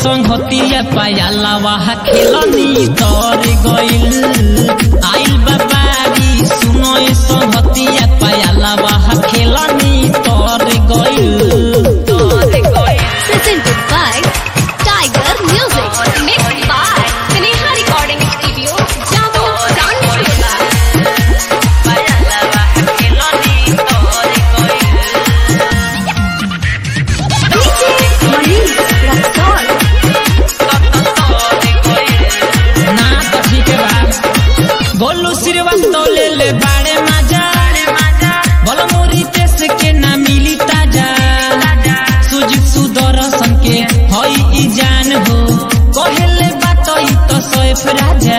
संगतिया पायाला वाहा खेलनी तर गइल आइल बाबारी सुनो ए संगतिया पायाला वाहा खेलनी तर गइल तर गइल Presented by Tiger Music. Mixed by Sneha Recording Studio, Jammu, Kanpur. DJ Manish Raksol. ना तो ठीक बा गोलू श्रीवास्तव ले ले बाड़े माजा बोलो मोरी देश के ना मिली ताजा सुजित सुदर्शन के हई ई जान हो कहेले बात ई तो सोएफ राजा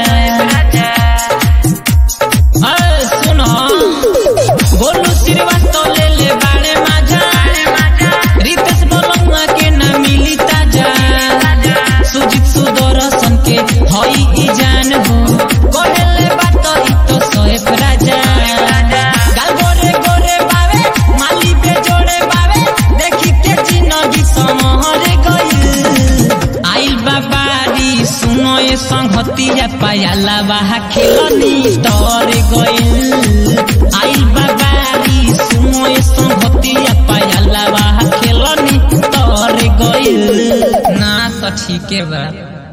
अय सुनो गोलू श्रीवास्तव ले ले बाड़े माजा रितेश बोलंगा के ना मिली ताजा सुजित सुदर्शन के हई ई जान हो कहेले बात ई तो सोएफ राजा गाल गोरे गोरे बावे माली पे जोड़े बावे देखी के जिंदगी समहरे गइल आइल बाबारी सुनो ए संगतिया पायाला बाहा खेलनी तर गइल आइल बाबारी सुनो ए संगतिया पायाला बाहा खेलनी तर गइल ना तो ठीके बा